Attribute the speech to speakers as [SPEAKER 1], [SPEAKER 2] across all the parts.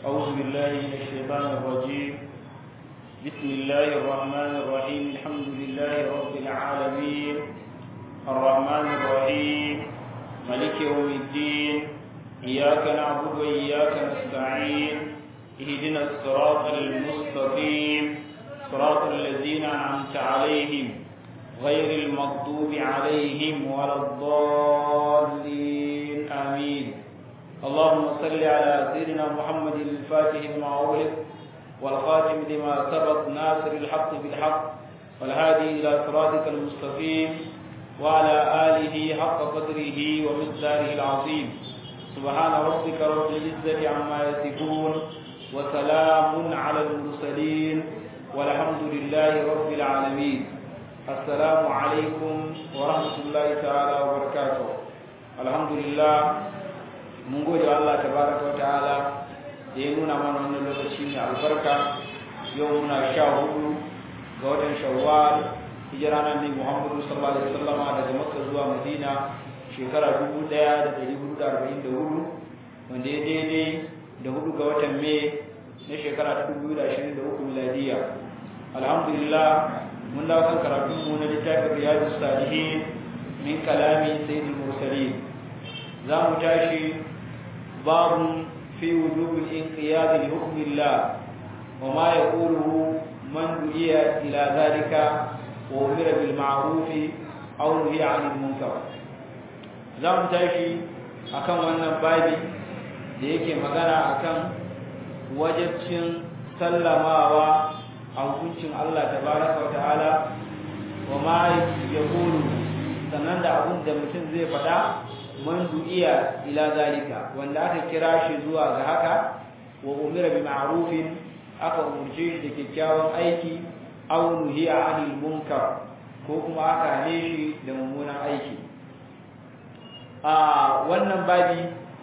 [SPEAKER 1] أعوذ بالله من الشيطان الرجيم بسم الله الرحمن الرحيم الحمد لله رب العالمين الرحمن الرحيم ملك يوم الدين إياك نعبد وإياك نستعين اهدنا الصراط المستقيم صراط الذين أنعمت عليهم غير المغضوب عليهم ولا الضالين آمين اللهم صل على سيدنا محمد الفاتح لما أغلق والخاتم لما سبق ناصر الحق بالحق والهادي إلى صراطك المستقيم وعلى آله حق قدره ومقداره العظيم سبحان ربك رب العزة عما يصفون وسلام على المرسلين والحمد لله رب العالمين السلام عليكم ورحمة الله تعالى وبركاته الحمد لله mun gode wa Allah tabaraka wa ta'ala da ya nuna mana wannan lokaci mai albarka yau muna sha hudu ga watan shawwal hijira nan ne Muhammadu sallallahu alaihi wasallama daga Makka zuwa Madina shekara 1444 wanda ya daidai da hudu ga watan Mai na shekara 2023 miladiya alhamdulillah mun dawo kan karatun mu na littafin riyadus salihin min kalami sayyidul mursalin za mu tashi باب في وجوب الانقياد لحكم الله وما يقوله من دعي إلى ذلك وأمر بالمعروف أو نهي عن المنكر zamu tashi akan wannan babi da yake magana akan wajibcin sallamawa a hukuncin Allah tabaraka wa ta'ala wa ma yaqulu sannan da abun da mutum zai faɗa man du'iya ila zalika wanda aka kira shi zuwa ga haka wa umira bi ma'rufin aka umurce shi da kyakkyawan aiki aw nuhiya 'anil munkar ko kuma aka hane shi da mummunan aiki a wannan babi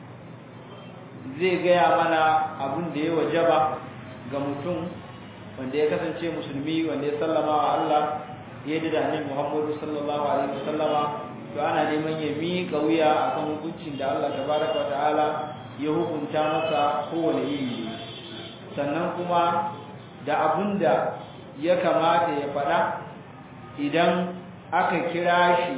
[SPEAKER 1] zai gaya mana abin da ya wajaba ga mutum wanda ya kasance musulmi wanda ya sallama wa Allah ya da annabi Muhammadu sallallahu alaihi wasallama to ana neman ya miƙa wuya akan hukuncin da Allah tabaraka wata'ala ya hukunta masa kowane iri sannan kuma da abun da ya kamata ya faɗa idan aka kira shi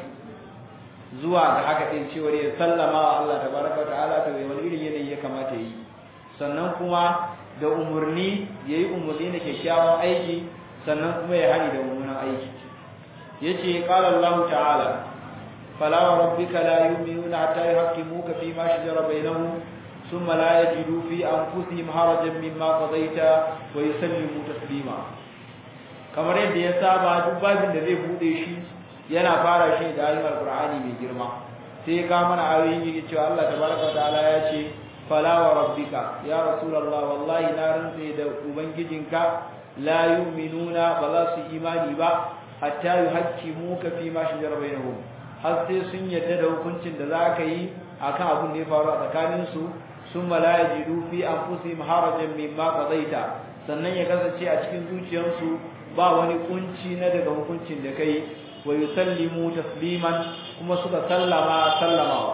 [SPEAKER 1] zuwa ga haka ɗin cewar ya sallama wa Allah tabaraka wata'ala to wani irin yanayi ya kamata yi sannan kuma da umarni ya yi umarni da kyakkyawan aiki sannan kuma ya hani da mummunan aiki yace qala Allah ta'ala فلا وربك لا يؤمنون حتى يحكموك فيما شجر بينهم ثم لا يجدوا في أنفسهم حرجا مما قضيت ويسلموا تسليما kamar yadda ya saba duk babin da zai bude shi yana fara shi da ayoyin alqur'ani mai girma sai ga mana ayoyin yake cewa Allah tabaraka ta'ala ya ce fala wa rabbika ya rasulullah wallahi na rantsa da ubangijinka la yu'minuna ba za su imani ba hatta yuhaqqimuka fi ma shajara bainahum har sai sun yadda da hukuncin da za ka yi a kan abin da ya faru a tsakaninsu sun malaya jiru fi an fusi maharajan mimma qadaita sannan ya kasance a cikin zuciyarsu ba wani kunci na daga hukuncin da kai wa yusallimu tasliman kuma suka sallama sallamawa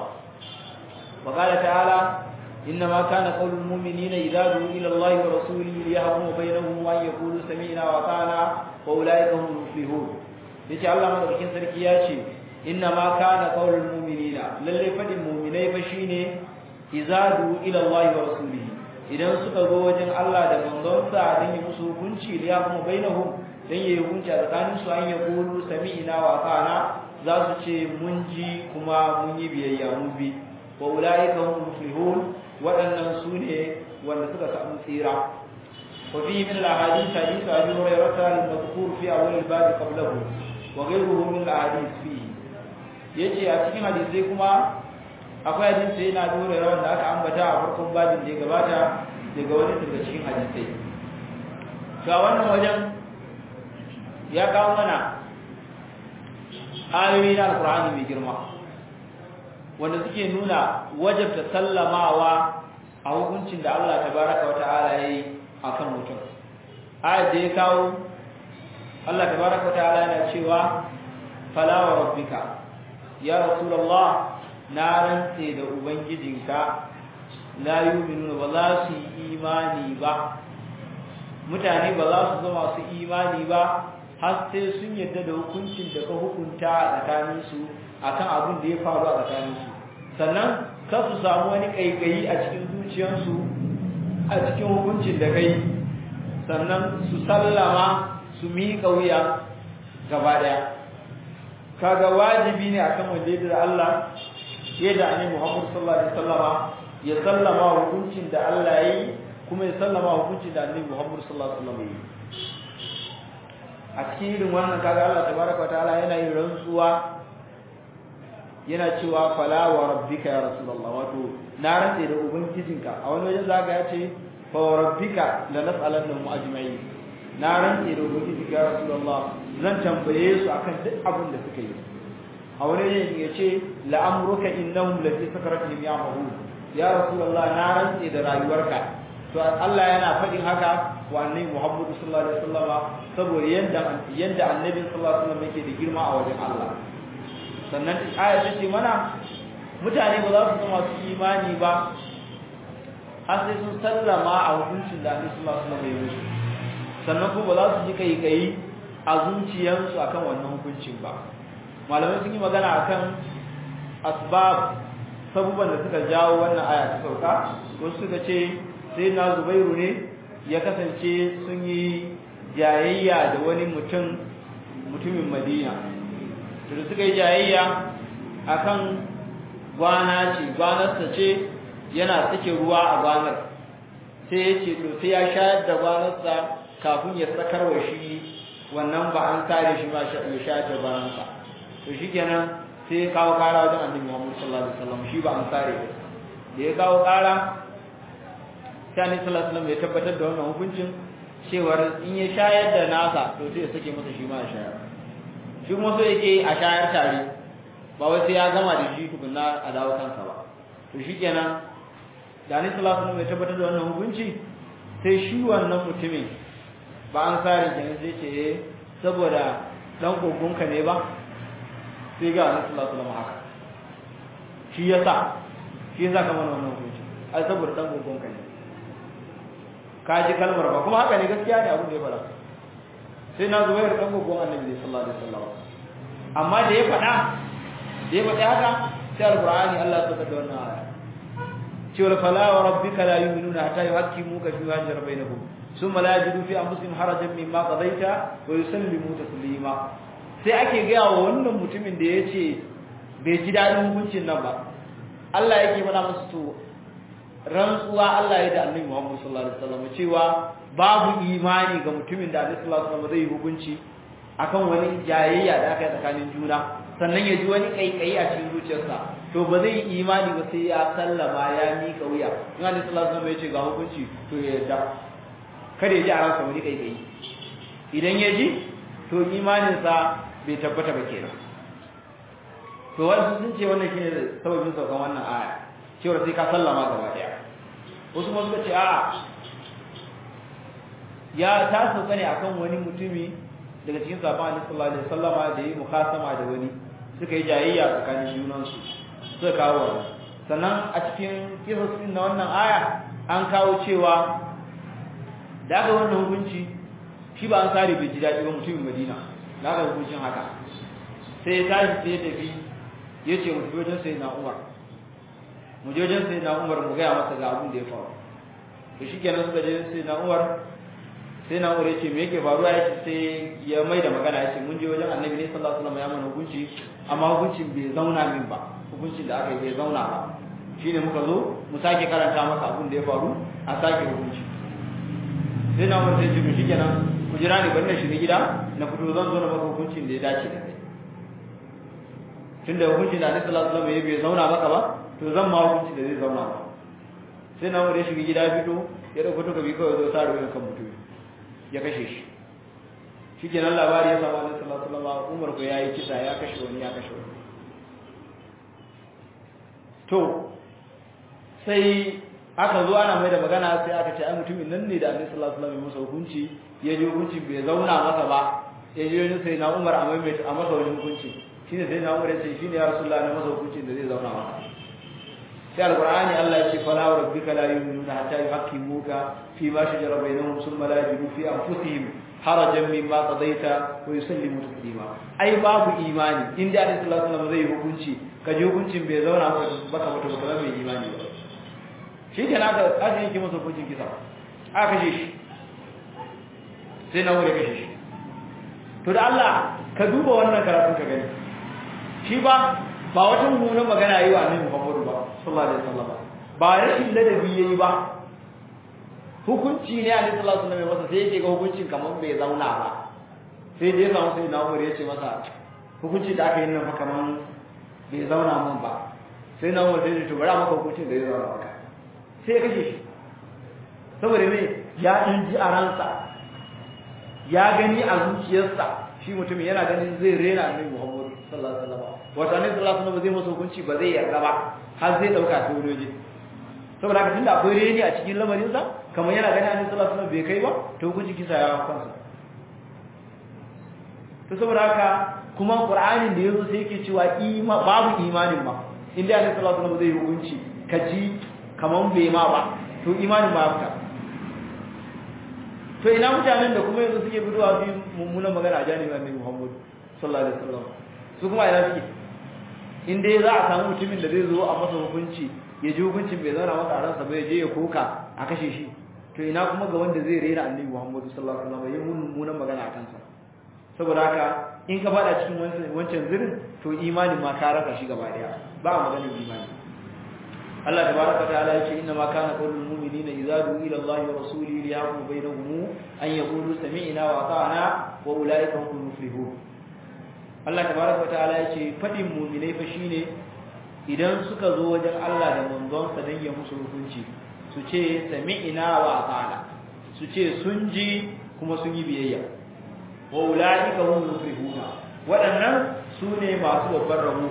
[SPEAKER 1] wa qala ta'ala إنما كان قول المؤمنين إذا دعوا إلى الله ورسوله ليحكموا بينهم وأن يقولوا سمعنا وأطعنا وأولئك هم المفلحون yace Allah madaukakin sarki ya ce inna ma kana qaulul mu'minina lalle fadin mu'minai fa shine izadu ila Allah wa rasulihi idan suka zo wajen Allah da manzonsa dan yi musu hukunci da ya kuma bainahum dan yi hukunci a tsakanin su an yaqulu sami'na wa ata'na za su ce mun ji kuma mun yi biyayya mun bi wa ulaika hum muflihun waɗannan su ne wanda suka samu tsira wa fi min al-ahadith hadith Abi Hurairah al-madhkur fi awwal al-bab qablahu wa ghayruhu min al-ahadith fihi yace a cikin hadisi kuma akwai hadisi yana dore rawan da aka ambata a farkon babin da ya gabata daga wani daga cikin hadisai ga wannan wajen ya kawo mana ayoyi na alkur'ani mai girma wanda suke nuna wajabta sallamawa a hukuncin da Allah tabaraka wa ta'ala yayi akan mutum ayat da ya kawo Allah tabaraka wa ta'ala yana cewa fala wa rabbika ya rasulullah na rantse da ubangijinka la yu'minuna ba za su yi imani ba mutane ba za su zama su imani ba har sai sun yadda da hukuncin da ka hukunta a tsakaninsu akan abin da ya faru a tsakaninsu sannan ka su samu wani kaikayi a cikin zuciyarsu a cikin hukuncin da kai sannan su sallama su miƙa wuya gaba ɗaya kaga wajibi ne akan wanda da Allah yadda annabi Muhammad sallallahu alaihi wasallama ya sallama hukuncin da Allah yayi kuma ya sallama hukuncin da annabi Muhammad sallallahu alaihi wasallama yayi a cikin irin wannan kaga Allah tabaraka wa ta'ala yana yin rantsuwa yana cewa fala wa rabbika ya rasulullah wato na rantse da ubangijinka a wani wajen zaka ya ce fa wa rabbika la nas'alannahum ajma'in na rantse da ubangijinka ya rasulullah zan tambaye su akan duk abin da suka yi a wani wajen ya ce la amruka innahum la fi sakaratihim ya'mahun ya rasulullah na rantse da rayuwarka to Allah yana faɗin haka wa annabi Muhammad sallallahu alaihi wasallam saboda yanda yanda annabi sallallahu alaihi wasallam yake da girma a wajen Allah sannan aya ta ce mana mutane ba za su zama su imani ba har sai sun sallama a hukuncin da Annabi sallallahu alaihi wasallam ya musu sannan kuma ba za su ji kai kai a zuciyarsu akan wannan hukuncin ba malamai sun yi magana akan asbab sabuban da suka jawo wannan aya ta sauka wasu suka ce sai na Zubairu ne ya kasance sun yi jayayya da wani mutum mutumin Madina da suka yi jayayya akan gwana ce gwanarsa ce yana tsake ruwa a gwanar sai ya ce to sai ya shayar da gwanarsa kafin ya sakar wa shi wannan ba an kare shi ma ya shayar da gwanarsa to shi kenan sai ya kawo kara wajen annabi Muhammad sallallahu alaihi wasallam shi ba an kare ba da ya kawo kara sai annabi sallallahu alaihi wasallam ya tabbatar da wannan hukuncin cewar in ya shayar da nasa to sai ya sake masa shi ma ya shayar shi kuma so yake a shayar tare ba wai sai ya gama da shi tukunna a dawo kansa ba to shikenan da ni sallallahu alaihi wasallam ya tabbatar da wannan hukunci sai shi wannan mutumin ba an sare kenan sai ce eh saboda dan kokonka ne ba sai ga ni sallallahu alaihi wasallam haka shi yasa shi yasa kamar wannan hukunci ai saboda dan kokonka ne ka ji kalmar ba kuma haka ne gaskiya ne abin da ya fara sai na zuwa da kango gon annabi sallallahu alaihi wasallam amma da ya fada da ya fada haka sai alqur'ani Allah ya saka da wannan aya cewa fala wa rabbika la yu'minuna hatta yuhaqqimuka fi ma jara bainahum thumma la yajidu fi anfusihim harajan mimma qadaita wa yusallimu taslima sai ake ga wa wannan mutumin da yace bai ji dadin hukuncin nan ba Allah yake mana musu to rantsuwa Allah ya da Annabi Muhammad sallallahu alaihi wasallam cewa babu imani ga mutumin da Annabi sallallahu alaihi wasallam zai hukunci akan wani jayayya da aka yi tsakanin juna sannan ya ji wani kaikayi a cikin zuciyarsa to ba zai yi imani ba sai ya sallama ya mika wuya in Annabi sallallahu alaihi wasallam ya ce ga hukunci to ya yarda kada ya ji a ransa wani kaikayi idan ya ji to imaninsa bai tabbata ba kenan to wasu sun ce wannan shine sababin saukan wannan aya cewa sai ka sallama gaba daya wasu kuma suka ce a ya ta sauka ne akan wani mutumi daga cikin sahabban Annabi sallallahu alaihi wasallama da yi mukasama da wani suka yi jayayya tsakanin junansu suka kawo wannan sannan a cikin kisasin na wannan aya an kawo cewa da aka wannan hukunci shi ba an sare bai ji daɗi ba mutumin Madina da aka hukuncin haka sai ya tashi sai ya tafi ya ce mutu wajen sai na Umar mu je wajen sai na Umar mu gaya masa ga abin da ya faru to shikenan suka je sai na Umar sai na Umar ya ce me yake faruwa ya ce sai ya mai da magana ya ce mun je wajen Annabi ne sallallahu alaihi wasallam ya mana hukunci amma hukuncin bai zauna min ba hukuncin da aka yi bai zauna ba shine muka zo mu sake karanta masa abin da ya faru a sake hukunci sai na Umar sai ce shi kenan ku jira ni bari na shiga gida na fito zan zo na maka hukuncin da ya dace da kai tunda hukuncin da Annabi sallallahu alaihi wasallam ya bai zauna maka ba to zan ma hukunci da zai zauna ba sai na Umar ya shiga gida fito ya dauko takobi kawai zo sare kan mutum ya kashe shi shi ke nan labari ya samu annabi sallallahu alaihi wasallam Umar ko yayi kisa ya kashe wani ya kashe wani to sai aka zo ana mai da magana sai aka ce ai mutumin nan ne da annabi sallallahu alaihi wasallam ya masa hukunci ya ji hukunci bai zauna masa ba ya ji wani sai na Umar a mai a masa wani hukunci shine sai na Umar ya ce shine ya Rasulullah na masa hukuncin da zai zauna masa sai alqur'ani Allah ya ce fala wa rabbika la yu'minuna hatta yuhaqqimuka fi ma shajara bainahum thumma la yajidu fi anfusihim harajan mimma qadaita wa yusallimu taslima ai babu imani inda Annabi sallallahu alaihi wasallam zai hukunci kaje hukuncin bai zauna baka mutu baka mai imani ba shi ke naka kaje yake masa hukuncin kisa aka kashe shi sai na wuri kashe shi to da Allah ka duba wannan karatun ka gani shi ba ba wata mummunan magana yi wa Annabi Muhammad ba sallallahu alaihi wasallam ba rashin ladabi yayi ba hukunci ne Annabi sallallahu alaihi wasallam masa sai yake ga hukuncin kamar bai zauna ba sai dai ga sai na wuri ya ce masa hukunci da aka yi nan fa kamar bai zauna mun ba sai na wuri sai to bara maka hukuncin da ya zauna maka sai ya kashe shi saboda me ya in ji a ransa ya gani a zuciyarsa shi mutumin yana ganin zai rena annabi Muhammad sallallahu alaihi wasallam wato annabi sallallahu alaihi wasallam zai masa hukunci ba zai yarda ba har zai dauka ta wuroje saboda haka tunda akwai reni a cikin lamarin sa kamar yana ganin annabi sallallahu alaihi wasallam bai kai ba to hukunci kisa ya kansa to saboda haka kuma qur'anin da yazo sai yake cewa ima babu imanin ma inda annabi sallallahu alaihi wasallam zai hukunci kaji kaman bai ma ba to imanin ba fita to ina mutanen da kuma yanzu suke fitowa su mummunan magana a janibin annabi Muhammad sallallahu alaihi wasallam su kuma ina suke in dai za a samu mutumin da zai zo a masa hukunci ya ji hukuncin bai zauna masa a ransa ba ya je ya koka a kashe shi to ina kuma ga wanda zai rera annabi Muhammad sallallahu alaihi wasallam ya mummunan magana a kansa saboda haka in ka fada cikin wancan zirin to imanin ma ka rasa shi gaba daya ba a maganar imani Allah tabaraka ta'ala yace inna ma kana qawlul mu'minina idza du'u ila Allahi wa rasulihi liyahkum bainahum an yaqulu sami'na wa ata'na wa ulaika humul muflihun Allah tabaraka ta'ala yace fadin mu'minai fa shine idan suka zo wajen Allah da manzon sa dan ya musu hukunci su ce sami'na wa ata'na su ce sun ji kuma sun yi biyayya wa ulaika humul muflihun waɗannan su ne masu babbar rabo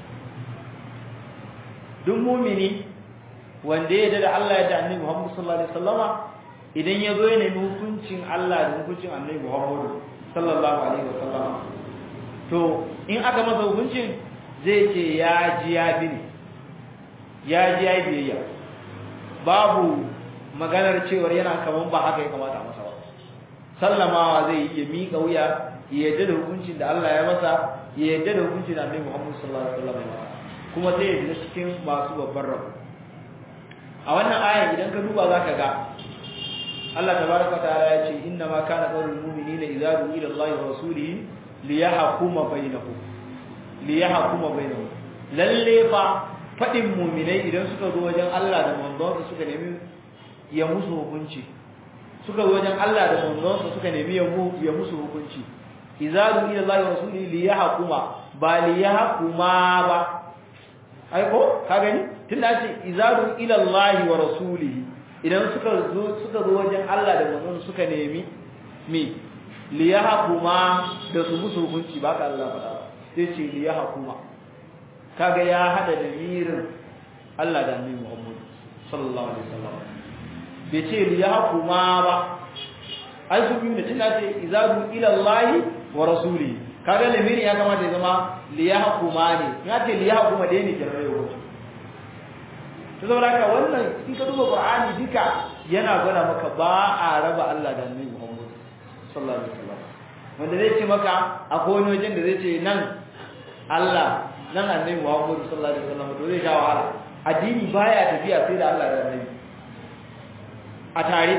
[SPEAKER 1] duk mumini wanda ya da Allah ya da annabi Muhammad sallallahu alaihi wasallama idan ya zo ya nemi hukuncin Allah da hukuncin annabi Muhammad sallallahu alaihi wasallama to in aka masa hukuncin zai ce ya ji ya bi ne ya ji ya biyayya babu maganar cewar yana kaman ba haka ya kamata a masa ba sallamawa zai yi ya miƙa wuya ya yarda da hukuncin da Allah ya masa ya yarda da hukuncin da annabi Muhammad sallallahu alaihi wasallama kuma zai yi cikin masu babban rabu a wannan ayan idan ka duba zaka ga Allah tabaraka ta'ala ya ce inna ma kana qawlul mu'minina idza du'u ila Allahi wa rasulihi liyahkuma bainahum liyahkuma bainahum lalle fa fadin mu'minai idan suka zo wajen Allah da manzonsa suka nemi ya musu hukunci suka zo wajen Allah da manzonsa suka nemi ya ya musu hukunci idza du'u ila Allahi wa rasulihi liyahkuma ba liyahkuma ba ai ko ka gani tunda ce izaru ila Allah wa rasulihi idan suka zo suka zo wajen Allah da manzon suka nemi me liyahkuma da su musu hukunci ba ka Allah faɗa sai ce liyahkuma kaga ya hada da mirin Allah da Annabi Muhammad sallallahu alaihi wasallam bai ce liyahkuma ba ai su biyu da tunda ce izaru ila Allah wa rasulihi kaga lamirin ya kamata ya zama liyahkuma ne ya ce liyahkuma da ne kiran yau to saboda haka wannan in ka duba qur'ani duka yana gwada maka ba a raba Allah da annabi Muhammad sallallahu alaihi wasallam wanda zai ce maka akwai wani wajen da zai ce nan Allah nan annabi Muhammad sallallahu alaihi wasallam to zai sha wahala addini baya tafiya sai da Allah da annabi a tare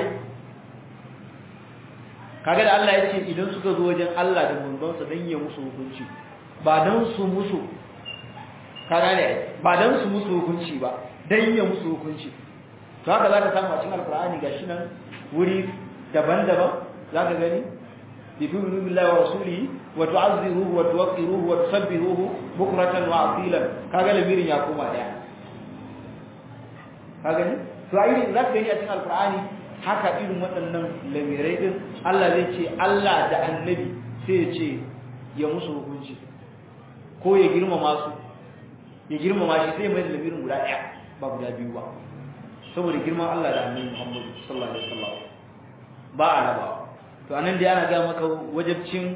[SPEAKER 1] kaga da Allah ya ce idan suka zo wajen Allah da manzonsa dan ya musu hukunci ba dan su musu kaga ne ba dan su musu hukunci ba dan ya musu hukunci to haka zaka samu a cikin alqur'ani gashi nan wuri daban-daban zaka gani tu'minu billahi wa rasulihi wa tu'azziruhu wa tuwaqqiruhu wa tusabbihuhu bukratan wa asilan kaga lamirin ya koma daya kaga ne to ai zaka gani a cikin alqur'ani haka irin waɗannan lamirai din Allah zai ce Allah da annabi sai ya ce ya musu hukunci ko ya girmama su ya girmama shi sai mai lamirin guda ɗaya ba guda biyu ba saboda girman Allah da annabi Muhammad sallallahu alaihi wasallam ba a raba to anan dai ana ga maka wajibcin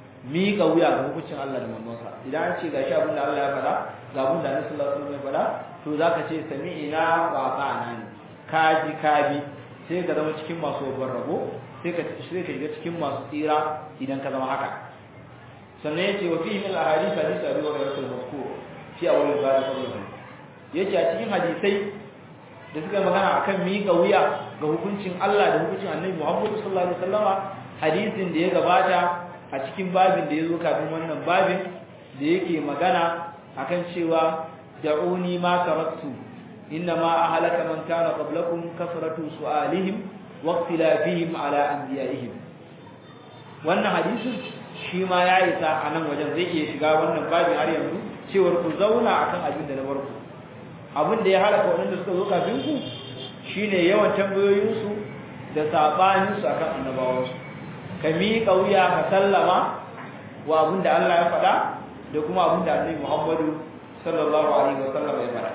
[SPEAKER 1] miƙa wuya ga hukuncin Allah da manzonsa idan an ce gashi abin da Allah ya faɗa ga abin da Annabi sallallahu alaihi wasallam ya faɗa to zaka ce sami'ina wa ata'na ne kaji kabi sai ka zama cikin masu babban rabo sai ka sai ka shiga cikin masu tsira idan ka zama haka sannan yace wa fihi min al-ahadith hadith Abi Hurairah al-mazkur fi awwal al-bab sallallahu yace a cikin hadisai da suka magana akan miƙa wuya ga hukuncin Allah da hukuncin Annabi Muhammad sallallahu alaihi wasallama hadisin da ya gabata a cikin babin da ya zo kafin wannan babin da yake magana akan cewa da'uni ma taraktu إنما أهلك من كان قبلكم كثرة سؤالهم واختلافهم على أنبيائهم wannan hadisin shi ma ya isa a nan wajen zai iya shiga wannan babin har yanzu cewar ku zauna akan abin da na barku abin da ya halaka waɗanda suka zo kafin ku shine yawan tambayoyinsu da sabaninsu akan annabawansu ka miƙa wuya ka sallama wa abin da Allah ya faɗa da kuma abin da Annabi Muhammadu sallallahu alaihi wasallam ya faɗa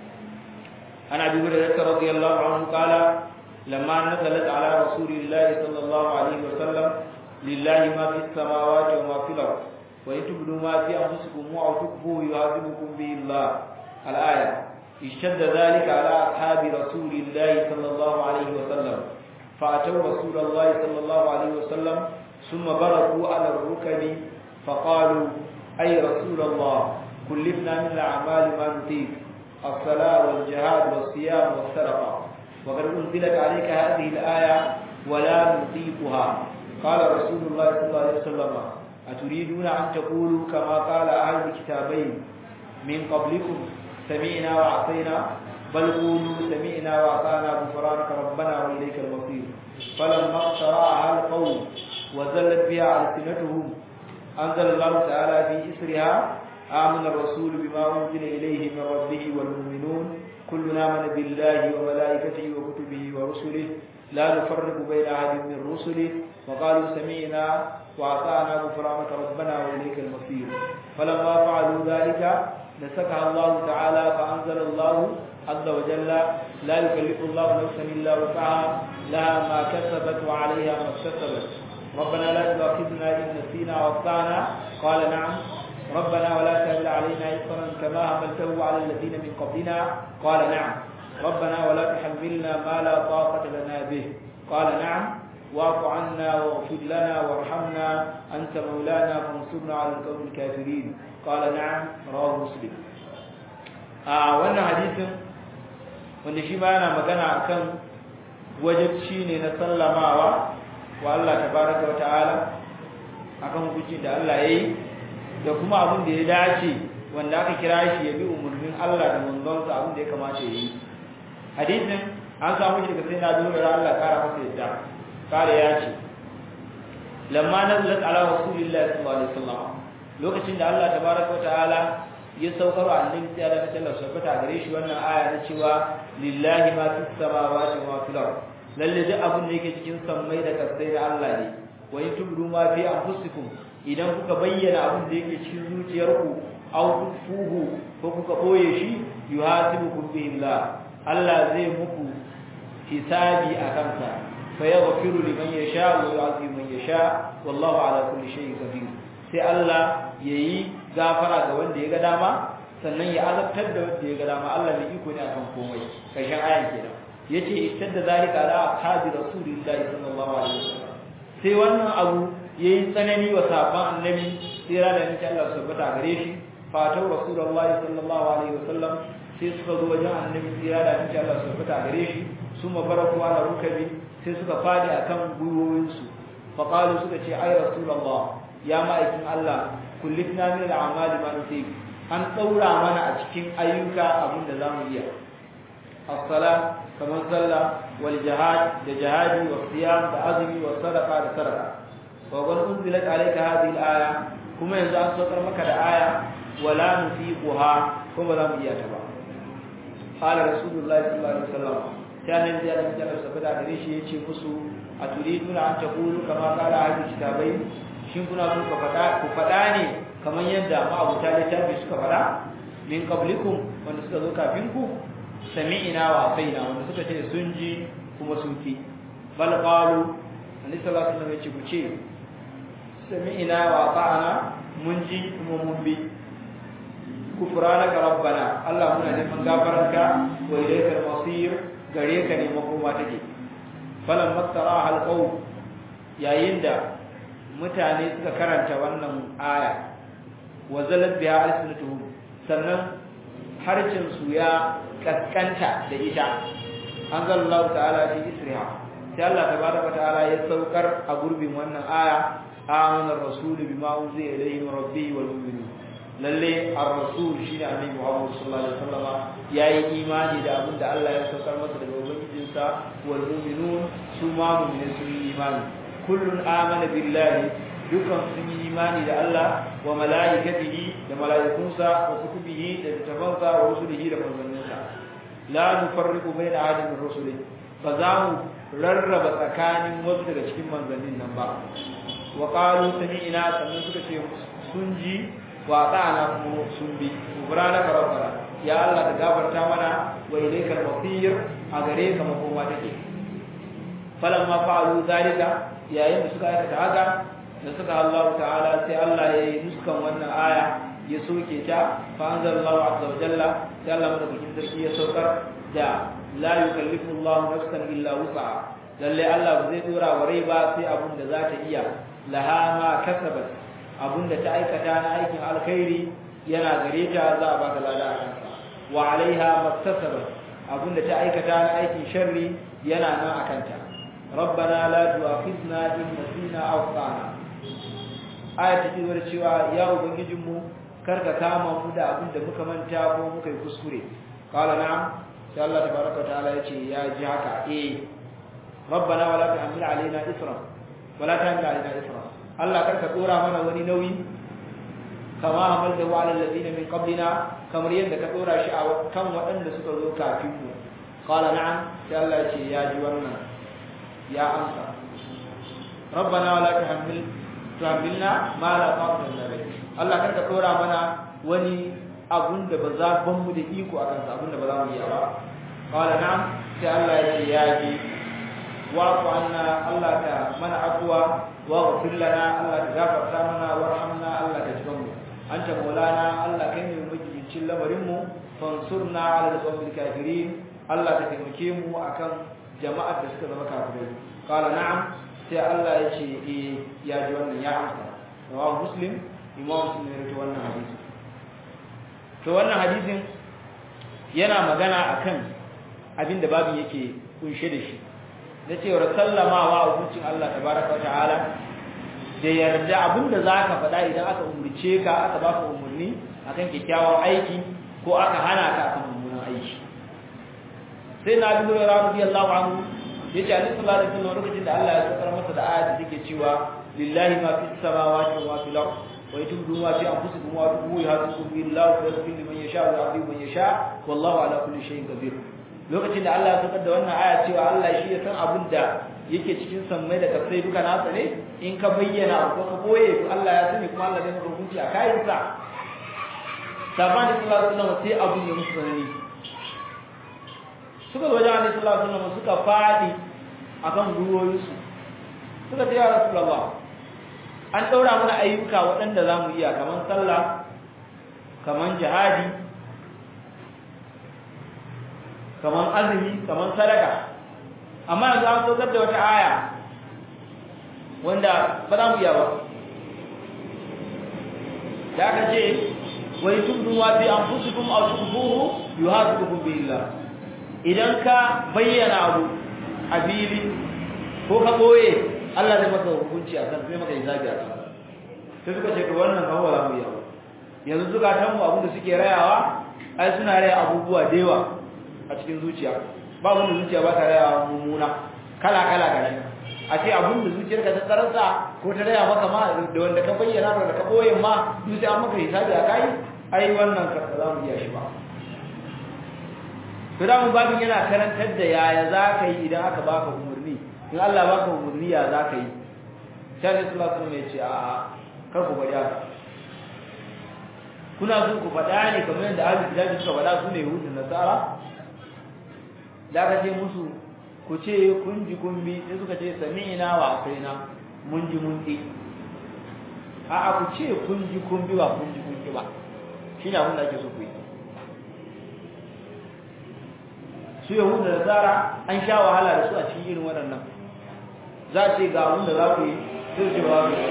[SPEAKER 1] عن ابي هريره رضي الله عنه قال لما نزلت على رسول الله صلى الله عليه وسلم لله ما في السماوات وما في الارض وان تبدوا ما في انفسكم او تخفوه يعذبكم به الله الايه اشتد ذلك على اصحاب رسول الله صلى الله عليه وسلم فاتوا رسول الله صلى الله عليه وسلم ثم بركوا على الركب فقالوا اي رسول الله كلفنا من الاعمال ما نطيق الصلاة والجهاد والصيام والسرقة وقد أنزلت عليك هذه الآية ولا نطيقها قال رسول الله صلى الله عليه وسلم أتريدون أن تقولوا كما قال أهل الكتابين من قبلكم سمعنا وعصينا بل قولوا سمعنا وأطعنا غفرانك ربنا وإليك المصير فلما اقترعها القوم وزلت بها ألسنتهم أنزل الله تعالى في إسرها آمن الرسول بما أنزل إليه من ربه والمؤمنون كلنا آمن بالله وملائكته وكتبه ورسله لا نفرق بين أحد من رسله وقالوا سمعنا وأطعنا غفرانك ربنا وإليك المصير فلما فعلوا ذلك نسكها الله تعالى فأنزل الله عز وجل لا يكلف الله نفسا إلا وسعها لها ما كسبت وعليها ما اكتسبت ربنا لا تؤاخذنا إن نسينا وأخطأنا قال نعم ربنا ولا تهل علينا إصرا كما حملته على الذين من قبلنا قال نعم ربنا ولا تحملنا ما لا طاقة لنا به قال نعم واعف عنا واغفر لنا وارحمنا أنت مولانا فانصرنا على القوم الكافرين قال نعم رواه مسلم آه wannan hadisin wanda shi ma yana magana akan wajibci ne na sallamawa wa Allah tabaraka wa ta'ala akan hukunci da Allah yayi da kuma abin da ya dace wanda aka kira shi ya bi umarnin Allah da manzonsa abin da ya kamata ya yi hadisin an samu shi daga sai na dole da Allah kara masa yadda kare ya ce lamma nazalat ala rasulillahi sallallahu alaihi wasallam lokacin da Allah tabaraka wa ta'ala ya saukar wa annabi sai da Allah subhanahu gare shi wannan aya na cewa lillahi ma fis samawati wa fil ard lalle duk abin da yake cikin sammai da kasai da Allah ne wa in tubdu ma fi anfusikum idan kuka bayyana abin da yake cikin zuciyarku aw tufuhu ko kuka boye shi yuhasibukum bihi Allah Allah zai muku hisabi a kansa fa yaghfiru liman yasha wa yu'adhibu man yasha wallahu ala kulli shay'in qadir sai Allah yayi gafara ga wanda ya ga dama sannan ya azabtar da wanda ya ga dama Allah mai iko ne akan komai karshen ayan kenan yace istadda zalika ala ashabi rasulillahi sallallahu alaihi wasallam sai wannan abu yayi tsanani wa sahabban annabi tsira da nake Allah subhanahu gare shi fatau rasulullahi sallallahu alaihi wasallam sai suka zo wajen annabi tsira da nake Allah subhanahu gare shi su mabaraku ala rukabi sai suka fadi akan gwiwoyinsu faqalu suka ce ai rasulullah ya ma'aikin Allah kullifna min al'amali ma nusib an daura mana a cikin ayyuka abin da zamu iya as-sala kamar sallah wal jihad da jihadi wa siyam da azumi wa sadaqa da sadaqa wa qad unzilat alayka hadhihi al-aya kuma yanzu an saukar maka da aya wala nufiquha kuma za mu iya ta ba qala rasulullahi sallallahu alaihi wasallam sai annabi ya da Allah sabada gare shi yace musu aturiduna an taqulu kama qala ahli kitabai shin kuna so ka faɗa ku faɗa ne kamar yadda ma'abuta littafi suka faɗa min qablikum wanda suka zo kafin ku sami'ina wa asaina wanda suka ce sun ji kuma sun ki bal qalu annabi sallallahu alaihi wasallam ya ce ku ce sami'ina wa ata'ana mun ji kuma mun bi kufranaka rabbana Allah muna neman gafaranka wa ilaikal masir gare ka ne makoma take falan maktara alqaw yayin da mutane suka karanta wannan aya wa zalat biha alsinatuhum sannan harcin su ya kaskanta da ita anzalallahu ta'ala fi isriha sai Allah tabaraka ta'ala ya saukar a gurbin wannan aya amana ar-rasul bima unzila ilayhi min rabbihi wal mu'minun lalle ar-rasul shine annabi Muhammad sallallahu alaihi wasallam yayi imani da abin da Allah ya saukar masa daga ubangijinsa wal mu'minun su ma mu'minin sun yi imani kullun amana billahi dukan sun yi imani da Allah wa malaikatihi da malaikunsa wa kutubihi da littafansa wa rusulihi da manzanninsa la nufarriqu baina ahadin min rusulihi fa za mu rarraba tsakanin wasu daga cikin manzannin nan ba wa qalu sami'na sannan suka ce sun ji wa ta'ana kuma sun bi subhanaka rabbana ya Allah ka gafarta mana wa ilaykal masir a gare ka makoma take falamma fa'alu zalika yayin da suka aikata haka da suka Allah ta'ala sai Allah ya yi nuskan wannan aya ya soke ta fa anzalallahu azza wa jalla sai Allah madaukakin sarki ya saukar da la yukallifu Allah nafsan illa wus'aha lalle Allah ba zai dora wa rai ba sai abun da za ta iya laha ma kasabat abun da ta aikata na aikin alkhairi yana gare ta za a baka lada a kansa wa alaiha maktasabat abun da ta aikata na aikin sharri yana nan a kanta rabbana la tu'akhidna in nasina aw akhtana aya ta cewa cewa ya ubangijin mu karka kama mu da abin da muka manta ko muka yi kuskure qala na'am sai Allah tabaraka ta'ala yace ya ji haka eh rabbana wala tahmil alaina isra wala tahmil alaina isra Allah karka dora mana wani nauyi kama hamalta wa alal ladina min qablina kamar yadda ka dora shi a kan waɗanda suka zo kafin mu qala na'am sai Allah yace ya ji wannan ya amsa rabbana wala tahmil tuhmilna ma la taqata lana bih Allah karka dora mana wani abun da ba za ban mu da iko akan sa abun da ba za mu yi ba qala na'am sai Allah ya ce ya ji wa ku anna Allah ta mana afwa wa ghfir lana Allah ta gafarta mana warhamna Allah ta jikan mu anta maulana Allah kai ne mujincin lamarin mu fansurna ala al-qawmil kafirin Allah ta taimake mu akan jama'ar da suka zama kafirai qala na'am sai Allah ya ce eh ya ji wannan ya amsa rawahu muslim imam muslim ya rawaito wannan hadisi to wannan hadisin yana magana akan abin da babin yake kunshe da shi na cewar sallamawa a hukuncin Allah tabaraka wa ta'ala da yarda abin da zaka faɗa idan aka umurce ka aka baka umurni akan kyakkyawan aiki ko aka hana ka akan mummunan aiki sai na bi radiyallahu anhu yace annabi sallallahu alaihi wasallam lokacin da Allah ya saukar masa da ayat da take cewa lillahi ma fis samawati wa ma fil ard wa yatubu ma fi anfusikum wa tubu yahdukum billahu wa yaghfiru liman yasha wa yu'adhibu man yasha wallahu ala kulli shay'in qadir lokacin da Allah ya saukar da wannan aya cewa Allah shi ya san abin da yake cikin sammai da kasai duka nasa ne in ka bayyana ko ka boye to Allah ya sani kuma Allah zai maka hukunci a kayan sa sabani sallallahu alaihi wasallam sai abun ya musu sanani suka zo wajen Annabi sallallahu alaihi wasallam suka fadi akan gwiwoyinsu suka ce ya Rasulullah an daura mana ayyuka waɗanda za mu iya kaman sallah kaman jihadi kaman azumi kaman sadaka amma yanzu an saukar da wata aya wanda ba za mu iya ba da aka ce wai tubdu wa fi anfusikum aw tukhfuhu yuhasibukum billah idan ka bayyana abu a fili ko ka boye Allah zai maka hukunci a kan zai maka hisabi a kan sai suka ce to wannan kan wala mu yawa yanzu suka tan mu abin da suke rayawa ai suna raya abubuwa da yawa a cikin zuciya ba wanda zuciya ba ta raya mummuna kala kala gashi a ce abin da zuciyarka ta tsararsa ko ta raya maka ma da wanda ka bayyana da wanda ka boye ma duk sai an maka hisabi a kai ai wannan ka za mu iya shi ba Firamun babin yana karantar da yaya za ka yi idan aka baka umarni in Allah baka umarni ya za ka yi sai Allah sallallahu alaihi ya ce a kar ku bari haka kuna so ku faɗa ne kamar yadda ahli kitabi suka faɗa su ne yahudu nasara da aka ce musu ku ce kun ji kun bi sai suka ce sami'na wa asaina mun ji mun ɗi a'a ku ce kun ji kun bi ba kun ji kun ki ba shine abin da ake so ku yi su yahudu da tsara an sha wahala da su a cikin irin waɗannan za a ce ga abin da za ku yi sai ce ba ku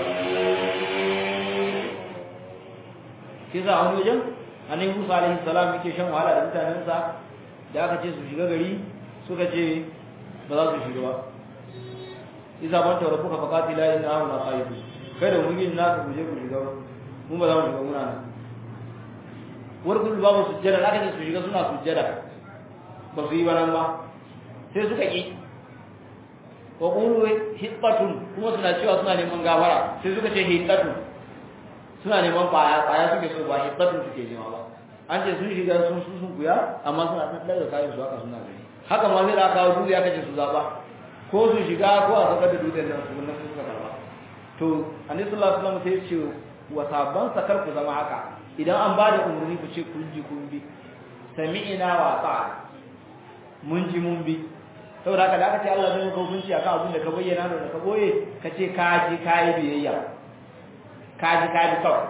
[SPEAKER 1] shi za a wani wajen annabi musa alaihi salam yake shan wahala da mutanensa da aka ce su shiga gari suka ce ba za su shiga ba isa ban taura kuka fakati la inna hauna na qaidu kai da mun yin nasu ku je ku shiga mun ba za mu shiga muna nan warkul babu sujjada aka ce su shiga suna sujjada ba su yi ba nan ba sai suka ƙi wa ƙulu hittatun kuma suna cewa suna neman gafara sai suka ce hittatun suna neman ƙwaya ƙwaya suke so ba hittatun suke nema ba an ce sun shiga sun su sun kuya amma suna ɗan ɗaga kayan su haka suna gani haka ma zai da kawo dutse aka ce su zaɓa ko su shiga ko a saukar da dutsen nan su nan suka karɓa to annabi sallallahu alaihi wasallam sai ya ce wa sabban sakar ku zama haka idan an ba da umarni ku ce kun ji kun bi sami'ina wa ta'a mun ji mun bi saboda haka da aka ce Allah zai maka hukunci akan abin da ka bayyana da ka boye ka ce ka ji ka yi biyayya ka ji ka bi kawai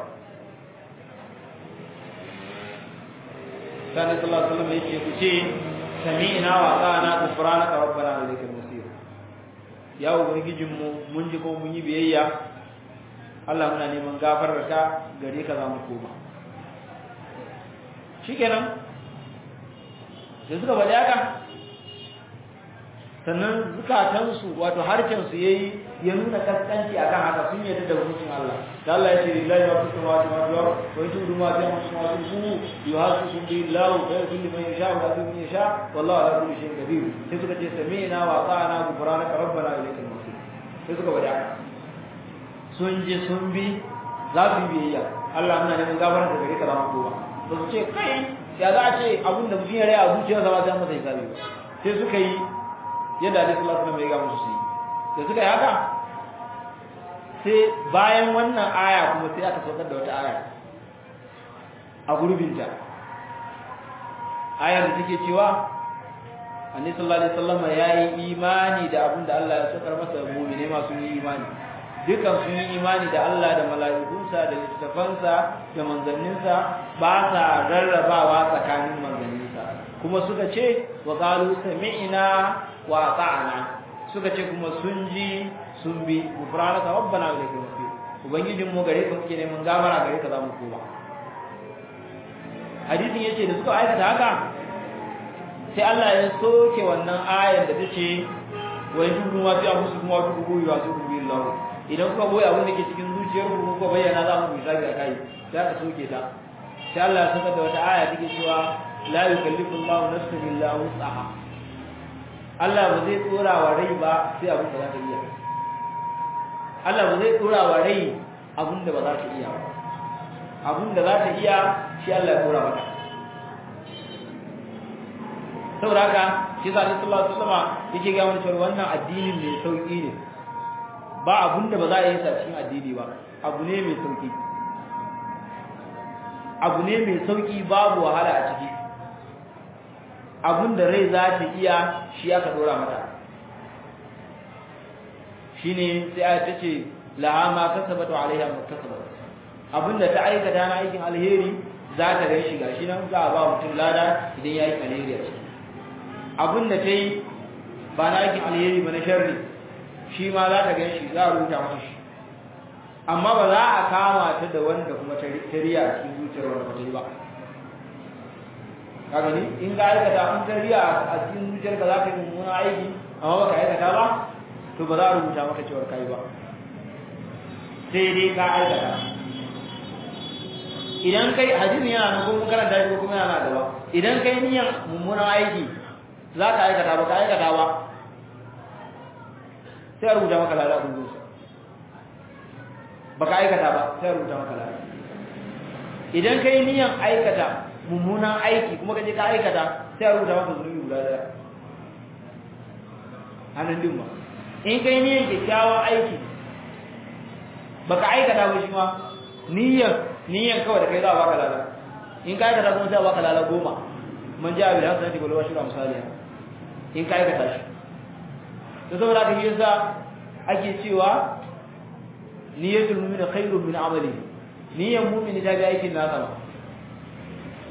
[SPEAKER 1] sani sallallahu alaihi wasallam yake ku ce sami'na wa ata'na ghufranaka rabbana wa ilaykal masir ya ubangijin mu mun ji ko mun yi biyayya Allah muna neman gafarar ka gare ka za mu koma shikenan sai suka faɗi haka sannan zukatansu wato harshensu ya yi ya nuna kaskanci akan haka sun yadda da hukuncin Allah da Allah ya ce lillahi ma fi samawati ma fil ard wa in tudu ma fi samawati su yuhasibukum billahu fa yakullu man yasha wa yahdi man yasha wallahu ala kulli shay'in qadir sai suka ce sami'na wa ata'na ghufranaka rabbana ilaykal masir sai suka faɗi haka sun ji sun bi za su yi biyayya Allah muna neman gafarar da gare ka za mu koma ba su ce kai ya za a ce abin da mutum ya rai a zuciyarsa ba sai masa hisabi ba sai suka yi yadda Alaihi sallallahu alaihi wasallam ya ga musu su yi da suka yi haka sai bayan wannan aya kuma sai aka saukar da wata aya a gurbinta ayar da take cewa Annabi sallallahu alaihi wasallam ya yi imani da abin da Allah ya saukar masa mu'mine masu yi imani dukan sun yi imani da Allah da mala'ikunsa da littafansa da manzanninsa ba sa rarrabawa tsakanin manzanninsa kuma suka ce wa qalu sami'na wa ata'na suka ce kuma sun ji sun bi gufranaka rabbana wa ilaikal masir ubangijin mu gare ka muke neman gafara gare ka za mu koma hadisin yace da suka aikata haka sai Allah ya soke wannan ayar da tace wa yudu ma fi anfusikum wa tubu wa tubu billah idan kuka boye abin da ke cikin zuciyar ku kuka bayyana za mu misali akai sai ka soke ta sai Allah ya saka da wata aya take cewa la yukallifu Allahu nafsan illa wus'aha Allah ba zai tsora wa rai ba sai abin da za ta iya Allah ba zai tsora wa rai abin da ba za ta iya ba abin da za ta iya shi Allah ya tsora mata saboda haka shi sa Allah sallallahu alaihi wasallam yake ga mana cewa wannan addinin mai sauki ne ba abin da ba za a yi sa cikin addini ba abu ne mai sauki abu ne mai sauki babu wahala a ciki abin da rai za ta iya shi aka dora mata shine sai aya tace laha ma kasabat wa alaiha muktasabat abin da ta aikata na aikin alheri za ta ga shi gashi nan za a ba mutum lada idan yayi alheri a ciki abin da ta yi ba na aikin alheri ba na sharri shi ma za ta ga shi za a rubuta masa shi amma ba za a kama ta da wanda kuma ta riya a cikin zuciyar wanda ba ta yi ba ka gani in ka aikata an tariya a cikin zuciyarka za ka yi mummuna aiki amma baka aikata ba to ba za a rubuta maka cewar kai ba sai dai ka aikata idan kai hadisin yana nan ko mun karanta shi ko kuma yana gaba idan kai niyan mummunan aiki za ka aikata ba ka aikata ba sai a rubuta maka lada kun zuwa ba ka aikata ba sai a rubuta maka lada idan kai niyan aikata mummunan aiki kuma kaje ka aikata sai a rubuta maka zunubi guda daya hannun din ba in kai niyyar kyakkyawan aiki baka aikata ba shi ma niyyar niyyar kawai da kai za a baka lala in ka aikata kuma sai a baka lala goma man ja bil hasanati wal washra misali in ka aikata shi to saboda haka yasa ake cewa niyyatul mu'mini khairun min amali niyyar mu'mini ta ga aikin nasa ba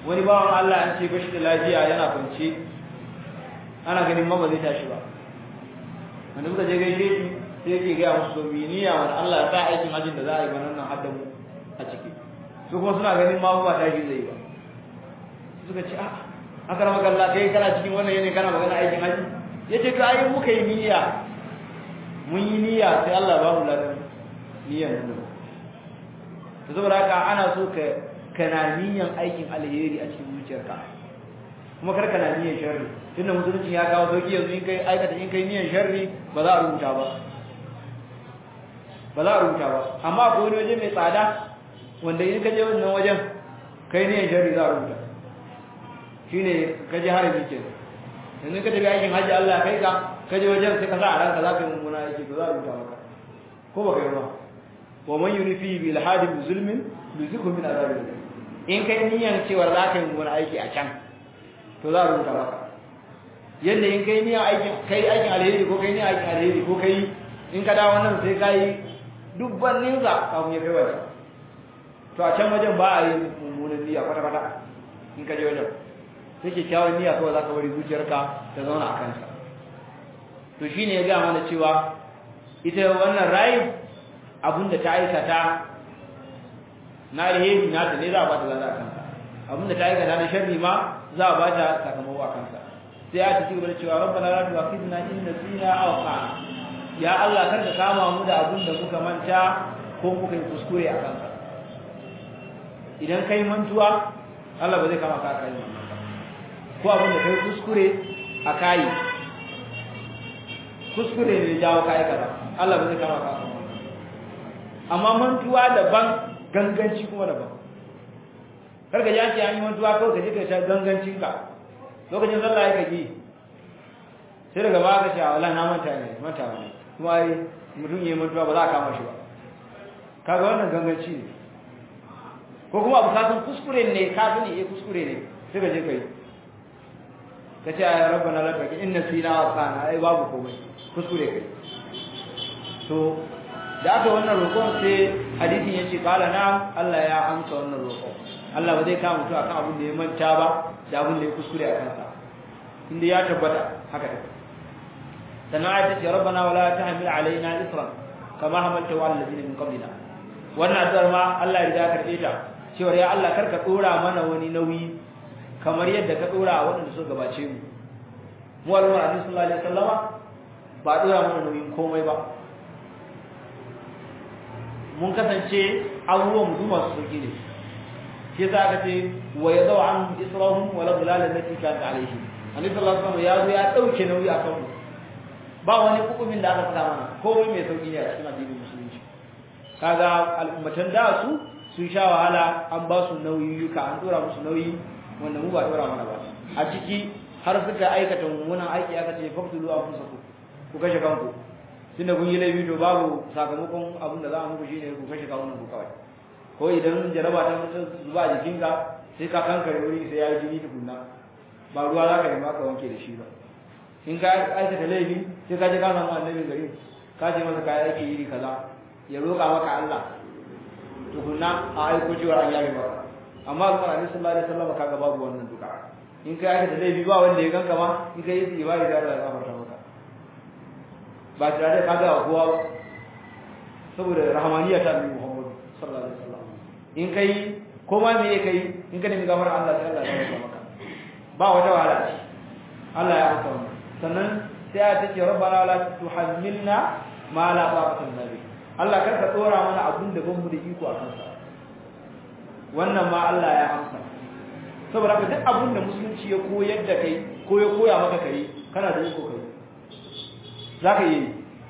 [SPEAKER 1] wani bawan Allah an ce bashi da lafiya yana kwance ana ganin ma ba zai tashi ba wanda muka je gaishe shi sai yake gaya musu domin niyya wani Allah ya sa aikin hajjin da za a yi banan nan hadda mu a ciki su kuma suna ganin ma ba tashi zai yi ba suka ce a aka rama kalla kai kana cikin wannan yanayi kana magana aikin hajji ya ce ka yi muka yi niyya mun yi niyya sai Allah ba mu ladan niyyar mu to saboda haka ana so ka kana niyyan aikin alheri a cikin zuciyarka kuma kar kana niyyan sharri tunda musulunci ya kawo sauki yanzu in kai aikata in kai niyyan sharri ba za a rubuta ba ba za a rubuta ba amma akwai wani waje mai tsada wanda in ka je wannan wajen kai niyyan sharri za a rubuta shine ka je harami ke yanzu ka tafi aikin hajji Allah kai ka ka je wajen sai ka sa a ranka za ka yi mummuna aiki to za a rubuta maka ko ba kai ba wa man yunifi bil hadi bi zulmin yuzikhu min azabil in kai niyan cewa za ka yi mummuna aiki a can to za a rubuta maka yadda in kai niyan aikin kai aikin alheri ko kai niyan aikin alheri ko kai in ka dawo nan sai kai dubban ninsa kafin ya kai wajen to a can wajen ba a yi mummunan niyya kwata kwata in ka je wajen sai kyakkyawan niyya kawai za ka bari zuciyarka ta zauna a kansa to shine ya ga mana cewa ita wannan rayin abin da ta aikata na alheri na ta ne za a ba ta lada a kansa abin da ta aikata na sharri ma za a ba ta sakamako a kansa sai ya ta cigaba da cewa rabbana la tu'akhidna in nasina aw akhtana ya Allah kar ka kama mu da abin da muka manta ko muka yi kuskure a kansa idan kai mantuwa Allah ba zai kama ka kai mantuwa ko abin da kai kuskure a kai kuskure ne jawo kai kaza Allah ba zai kama ka amma mantuwa daban ganganci kuma daban karka ji ake an yi mantuwa kawai ka je ka sha gangancin ka lokacin sallah ya kaji sai daga ba ka sha wala na manta ne manta ne kuma ai mutum yayi mantuwa ba za a kama shi ba kaga wannan ganganci ne ko kuma abu kasan kuskure ne ka sani eh kuskure ne sai ka je kai ka ce ya rabbana laka inna sina wa kana ai babu komai kuskure kai to da aka wannan roƙon sai hadisin ya ce kala na Allah ya amsa wannan roƙon Allah ba zai kama mutu akan abin da ya manta ba da abin da ya kuskure a kansa inda ya tabbata haka take sannan ayat ce rabbana wala tahmil alaina isran kama hamalta wa alladhina min qablina wannan addu'ar ma Allah ya riga karbe ta cewa ya Allah karka dora mana wani nauyi kamar yadda ka dora waɗanda suka gabace mu mu al'umma annabi sallallahu alaihi wasallama ba dora mana nauyin komai ba mun kasance abubuwan mu masu sauki ne shi yasa aka ce wa yadau an israhum wa la dhilal allati kanat alayhi annabi sallallahu alaihi wasallam ya zo ya dauke nauyi akan mu ba wani hukumin da aka saka mana komai mai sauki ne a cikin addinin musulunci kaga al'ummatan da su sun sha wahala an ba su nauyiyuka an dora musu nauyi wanda mu ba dora mana ba a ciki har suka aikata mummunan aiki aka ce faktulu anfusakum ku kashe kanku tunda kun yi laifi to babu sakamakon abin da za a muku shine ku kashe kawunan ku kawai ko idan jaraba ta mutu zuba a jikinka sai ka kankare wuri sai ya yi jini tukunna ba ruwa za ka nema ka wanke da shi ba in ka aikata laifi sai ka je ka samu annabin gari ka ce masa kaya yake iri kaza ya roƙa maka Allah tukunna a aiko cewa an yabe maka amma alƙur annabi sallallahu alaihi wasallam kaga babu wannan duka in ka aikata laifi ba wanda ya ganka ma in ka yi ibadi da Allah ya gafarta maka ba tare da kaga kowa ba saboda rahmaniya ta annabi Muhammad sallallahu alaihi wasallam in kai ko ma me kai in ka nemi gafara Allah sai Allah ya gafarta maka ba wata wahala ce Allah ya gafarta maka sannan sai ya ce rabbana la tuhammilna ma la taqata lana bi Allah kar ka tsora mana abun da ban mu da iko akan sa wannan ma Allah ya amsa saboda ka duk abun da musulunci ya koyar da kai ko ya koya maka kai kana da iko kai zaka yi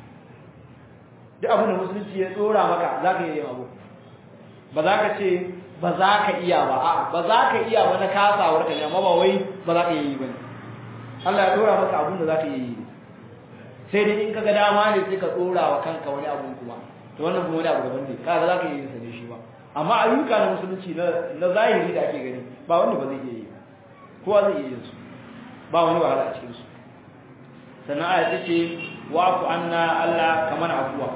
[SPEAKER 1] duk abun da musulunci ya tsora maka zaka yi abu ba za ka ce ba za ka iya ba a ba za ka iya ba na kasawar ka ne amma ba wai ba za ka yi ba ne Allah ya dora maka abun da za ka yi sai dai in ka ga dama ne sai ka dora wa kanka wani abu kuma to wannan kuma wani abu daban ne kaga za ka yi sa ne shi ba amma ayyuka na musulunci na na zahiri da ake gani ba wanda ba zai iya yi kowa zai iya yin su ba wani wahala a cikin su sannan aya ta ce wa'fu anna Allah kamar afuwa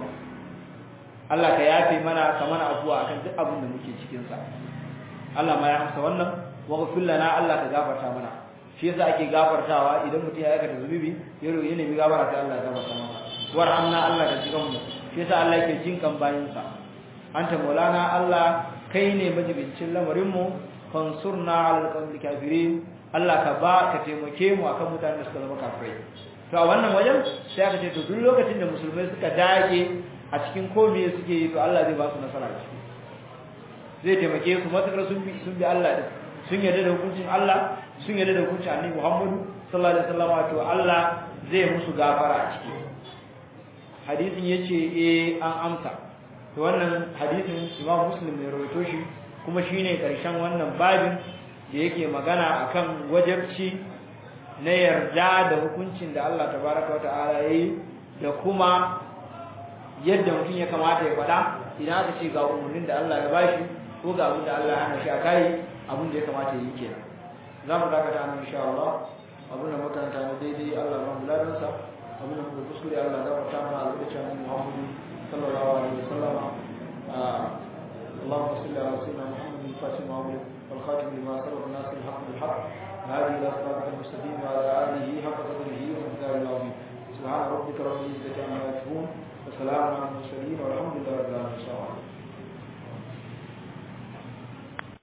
[SPEAKER 1] Allah ka yafe mana kamar afuwa akan duk abin da muke cikin sa Allah ma ya amsa wannan waghfir lana Allah ka gafarta mana shi yasa ake gafartawa idan mutum ya aikata zunubi ya roƙi ne gafara sai Allah ya gafarta masa warhamna Allah ka jikan mu shi yasa Allah yake jin kan bayin sa anta maulana Allah kai ne majibincin lamarin mu fansurna alal qawmil kafirin Allah ka ba ka taimake mu akan mutanen da suka zama kafirai to a wannan wajen sai aka ce to duk lokacin da musulmai suka dage a cikin komai suke yi to Allah zai ba su nasara ciki zai taimake su matakar sun bi sun bi Allah din sun yarda da hukuncin Allah sun yarda da hukuncin Annabi Muhammadu sallallahu alaihi wasallam to Allah zai musu gafara a ciki hadisin yace eh an amsa to wannan hadisin Imam Muslim ne rawaito shi kuma shine karshen wannan babin da yake magana akan wajabci na yarda da hukuncin da Allah tabaraka wa ta'ala yayi da kuma yadda mutum ya kamata ya faɗa idan aka ce ga umarnin da Allah ya bashi ko ga abin da Allah ya hana shi a kai abin da ya kamata ya yi kenan za mu dakata nan insha Allah abin da makaranta na daidai Allah ba mu ladan sa abin da muka kuskure Allah ya gafarta mana albarkacin Muhammadu sallallahu alaihi wasallam اللهم صل على سيدنا محمد الفاتح المعمول والخاتم لما سبق الناس الحق بالحق هذه الى صراطك المستقيم وعلى اله حق قدره ومقداره العظيم سبحان ربك رب العزه عما يصفون وسلام على المرسلين والحمد لله رب العالمين